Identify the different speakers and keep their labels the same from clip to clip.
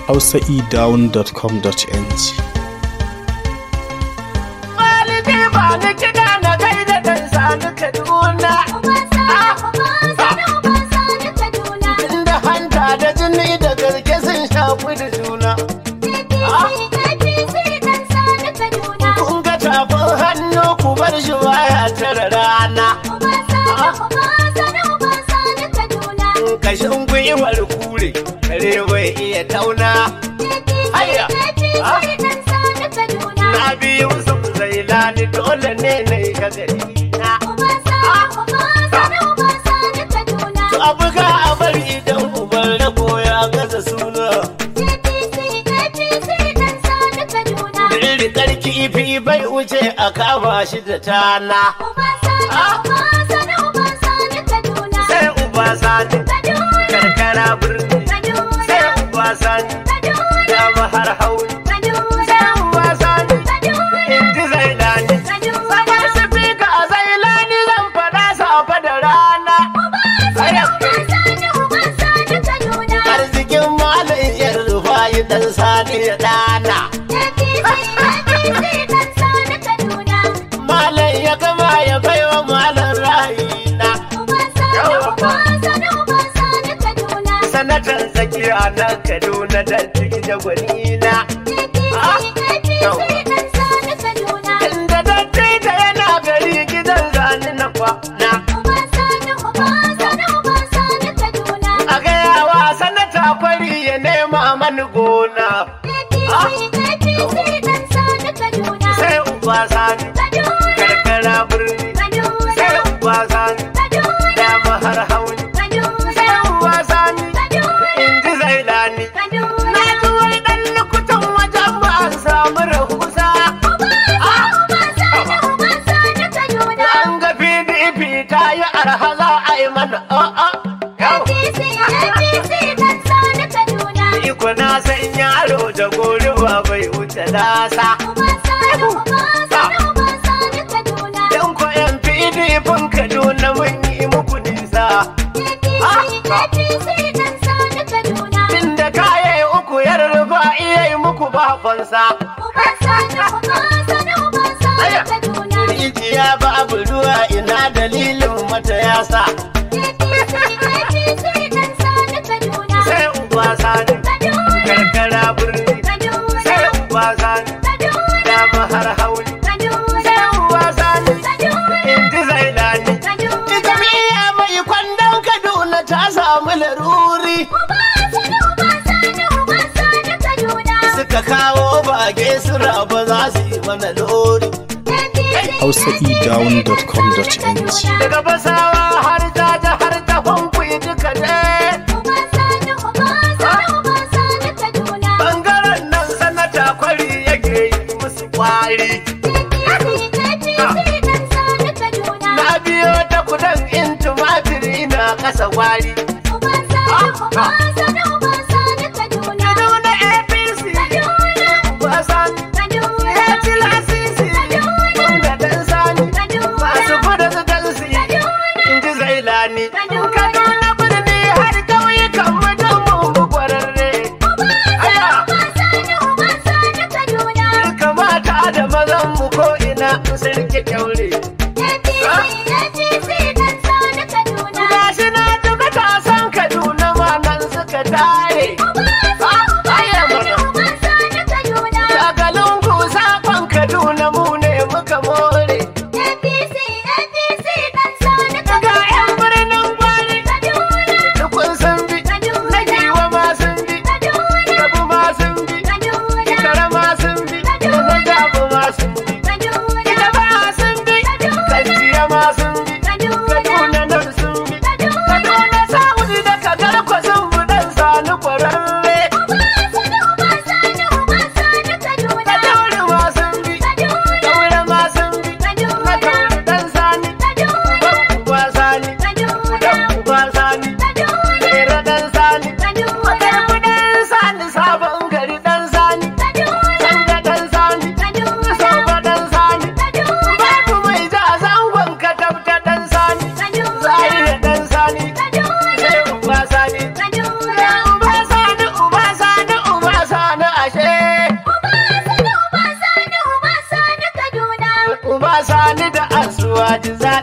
Speaker 1: hausaedown.com.ng
Speaker 2: Walidi ba ni kiɗa na gaida dan sani Kaduna. Inda hanta da jini da garke sun shafi da juna. Kun ga tafin hannu ku bar shi baya tara rana. Kashin gwiwar kure, kare bai iya tauna. Na biyu sun zailani dole ne na yi gagari na. To a buga a bari idan uban rabo ya gaza suna. Rikar kifi bai wuce a kama shi da tana. Sai uba sani karkara birni. Sai uba sani dama har hauni. Sai uba sani in ji zailani. Sabar su fi ka a zailani zan faɗa safe da rana. Arzikin malam yan rufayi dan sani ya ɗana. Malam ya gama ya baiwa malam ra'ayina. Sanatan tsakiya na Kaduna da da gwanina. Inda dattaita yana gari gidan zani na kwana. A gayawa sanata kwari ya nema mani gona. Sai uba sani karkara birni. Sai uba sani dama har hauni. Sai uba sani in ji zailani. Na ji wani ɗan lukutan wajen ba a samu rahusa. An ga PDP ta yi arha za a yi mana a'a. Yau. Iko na san yaro da gori ba bai wuce nasa. Yan ko yan PDP Kaduna mun yi muku nisa. Tunda kaye uku yar rufa iya yi muku babansa. Rijiya babu ruwa ina dalilin mata yasa. Sai uba sani karkara birni. Sai uba sani dama har hauli. Sai uba sani in ji zailani. Jami'a mai kwandon Kaduna ta samu laruri. Suka kawo bage su raba za su yi mana lori.
Speaker 1: hausaedown.com.ng
Speaker 2: Daga basawa har jaja har ta kwankwi duka ne. Bangaren nan sanata kwari yake yi musu kwari. Na biyo ta kudan in tumatiri na kasa kwari. Kaduna APC ba sani ya ci lasisi. Wanda dan sani masu kuda su dan su yi. In ji zailani. Kaduna birni har ƙauyukan mu don mun bi kwararre. Aya! Duka mata da mazan mu ko ina sun rike kyaure. Gashi na ji matasan Kaduna ma nan suka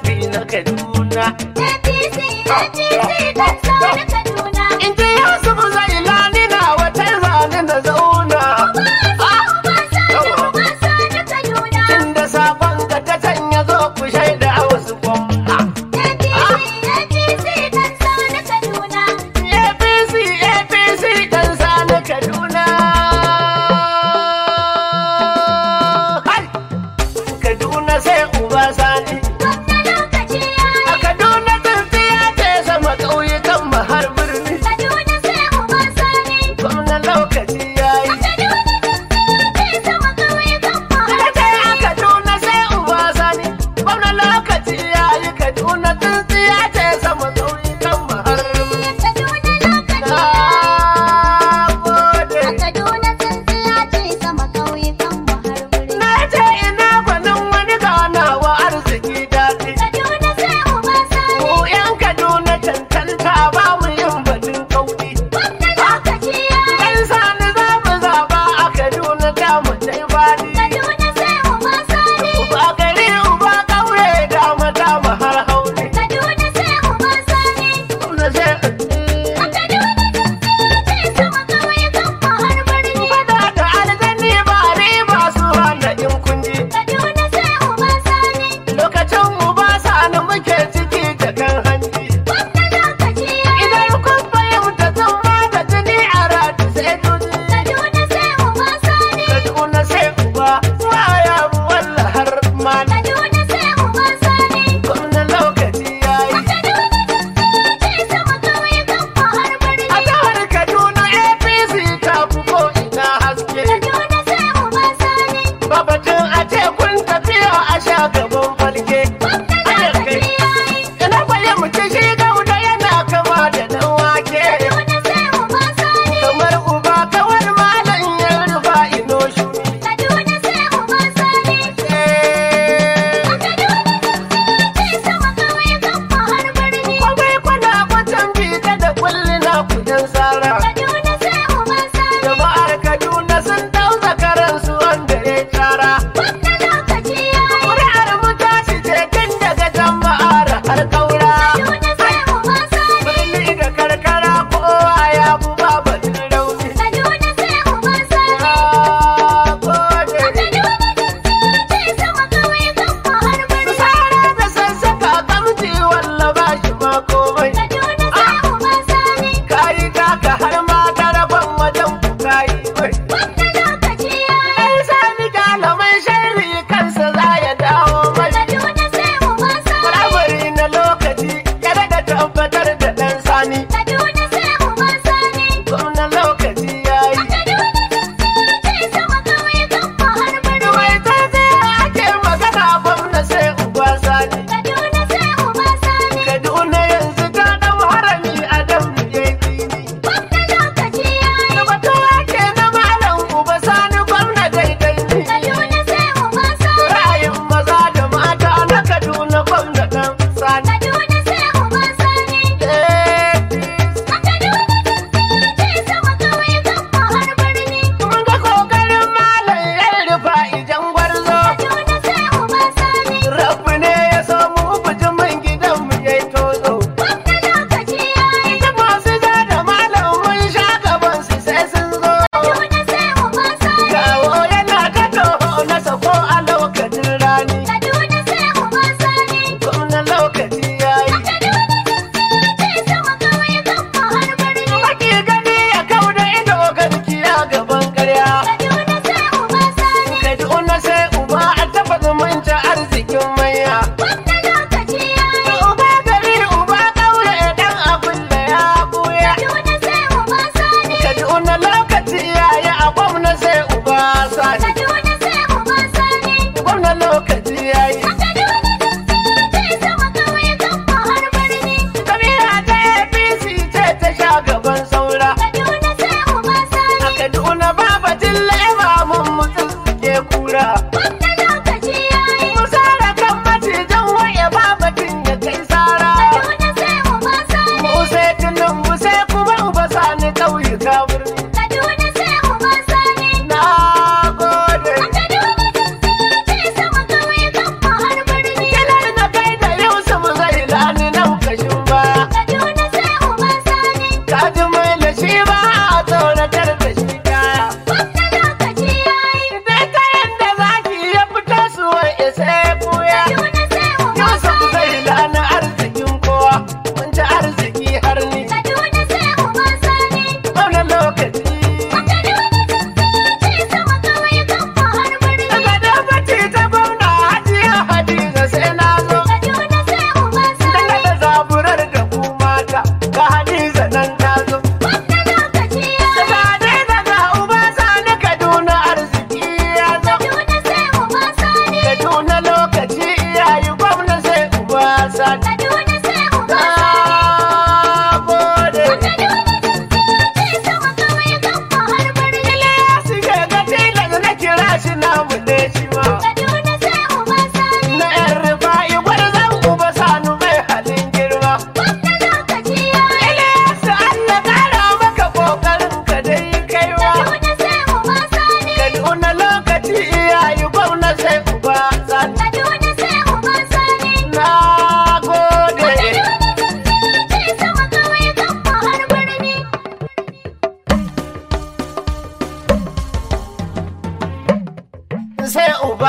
Speaker 2: zafi na kaduna
Speaker 3: APC, APC dan sani Kaduna.
Speaker 2: in ji yusuf zailani na wata zane na zauna Inda sabon ka ta canya zo ku shaida a wasu gwamna. APC APC dan sani Kaduna. Hai! Kaduna sai uba sani. A Kaduna tsintsiya ce sama ƙauyukan mu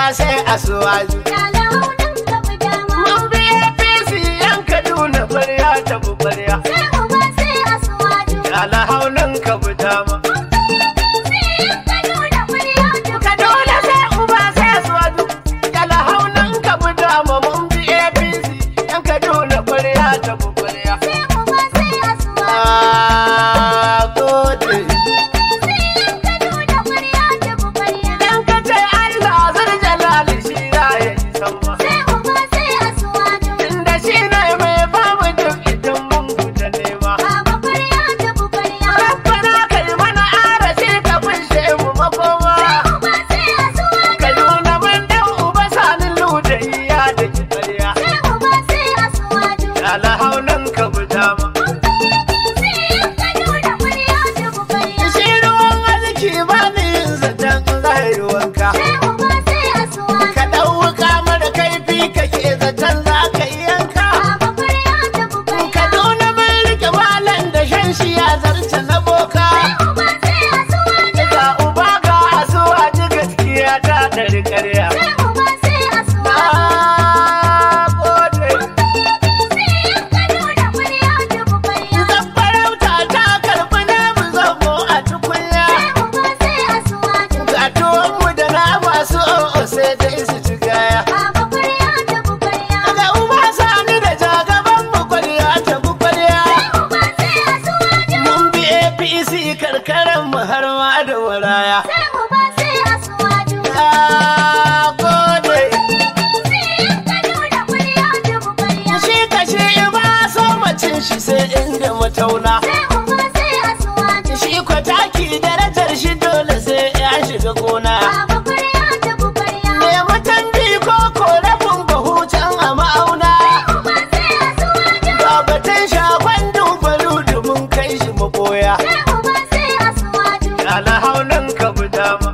Speaker 2: sai asuwaju mun bi apc yan kaduna kwarya ta bu kwarya alhaunin ka bu dama kaduna sai uba sai asuwaju alhaunin ka bu dama mun bi apc yan kaduna kwarya ta bu kwarya Ah, gode. Dan ka ce Allah zan jalali shi za ya yi sama. Inda shi ne mai babu duk idan mun fita nema. Rabbana kai mana arashi ka kunshe mu makoma. Ka nuna mun dan uba sanin ludayi ya da ki ƙarya. Alhaunan ka buta ma. Shi ruwan arziki ba ni yin zaton zai wanka. Ka ɗau wuka mara kaifi kake zaton za ka yi yanka. Kaduna mun rike malam da shan shi ya zarce na boka. Ga uba ga asuwa ji gaskiya ta ɗari ƙarya. Na gode. Zan farauta ta karɓi namu zobo a tukunya. Ga tuwonmu da nama su o'o sai dai su ci gaya. Ga uba sani da jagaban mu kwarya ta bu kwarya. Mun bi APC karkaran mu har ma da waraya. Na gode. Shi kashe ba so macin shi sai inda matauna. Shi ko taki darajar shi dole sai ya shiga gona. Me mutan ko ko rabin bahu can a ma'auna. Ga batun shagon dubaru mun kai shi maboya. Alhaunan ka bu dama.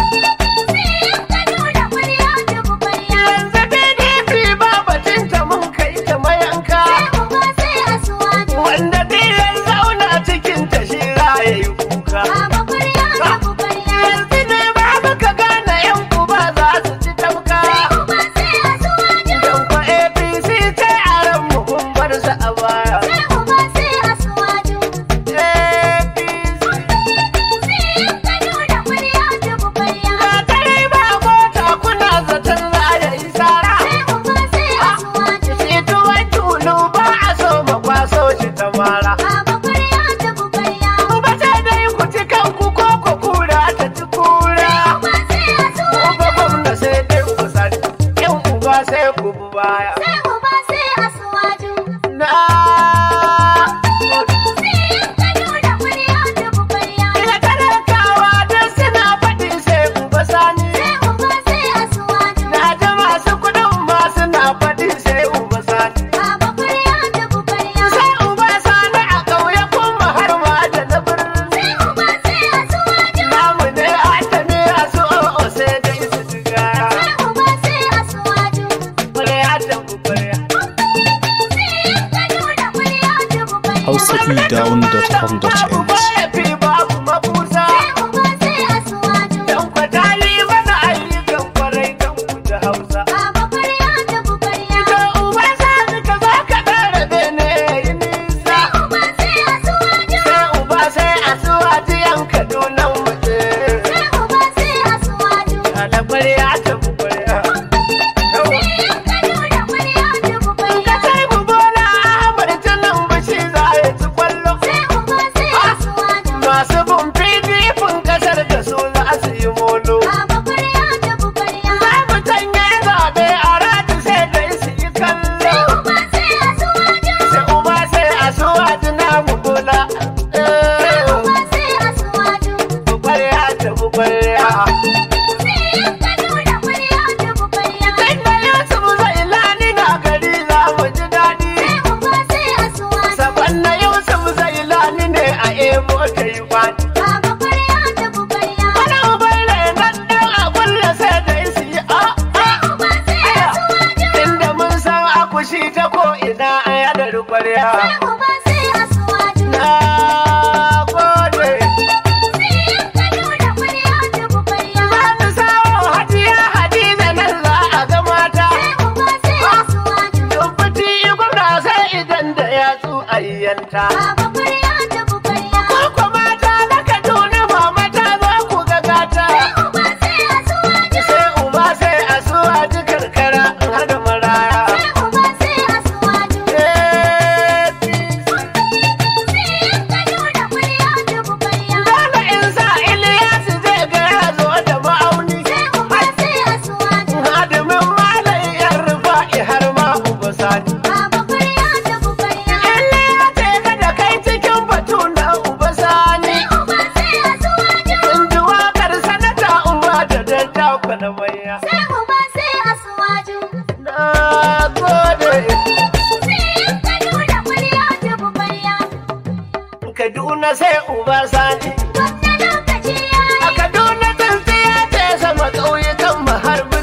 Speaker 2: Yanzu PDP ba batun ta mun kai ta mayanka. Wanda biyan zauna cikin ta shi ya yi kuka. Yanzu ne ba muka gane yan uba za su ci tamka. Don kwa APC ta yaran mu kun bar su a baya. APC ga tare ba mota kuna zaton za ya yi sara. Shi tuwon tulu ba a so makwaso shi ta mara. Ku ba sai dai ku ci kanku ko ku kura ta ci kura. Ku ba gwamna sai dai ku sani, yan uba sai ku bi baya. Na ina talakawa don suna faɗi sai uba sani. Na ji masu kuɗin ma suna faɗi sai uba sani. Sai uba sani a ƙauye kuma har ma da na birni. Namu ne a tami a su o'o sai dai su ci gara. Kwarya da kwarya.
Speaker 1: hausaedown.com.ng
Speaker 2: Fi babu mabusa. Dan kwatali mana ayyukan kwarai don ku da Hausa. To uba sani ka zo ka ɗara bene yi nisa. Sai uba sai a suwaji yan Kaduna mu je. Ala kwarya ta bu kwarya. Ka sai mu bola Ahmad ta nan bashi za ya ci kwallo. Kaduna sai uba sani
Speaker 3: Gwamna lokaci ya
Speaker 2: a
Speaker 3: yi.
Speaker 2: Kaduna tsintsiya ce sama ƙauyukan mu har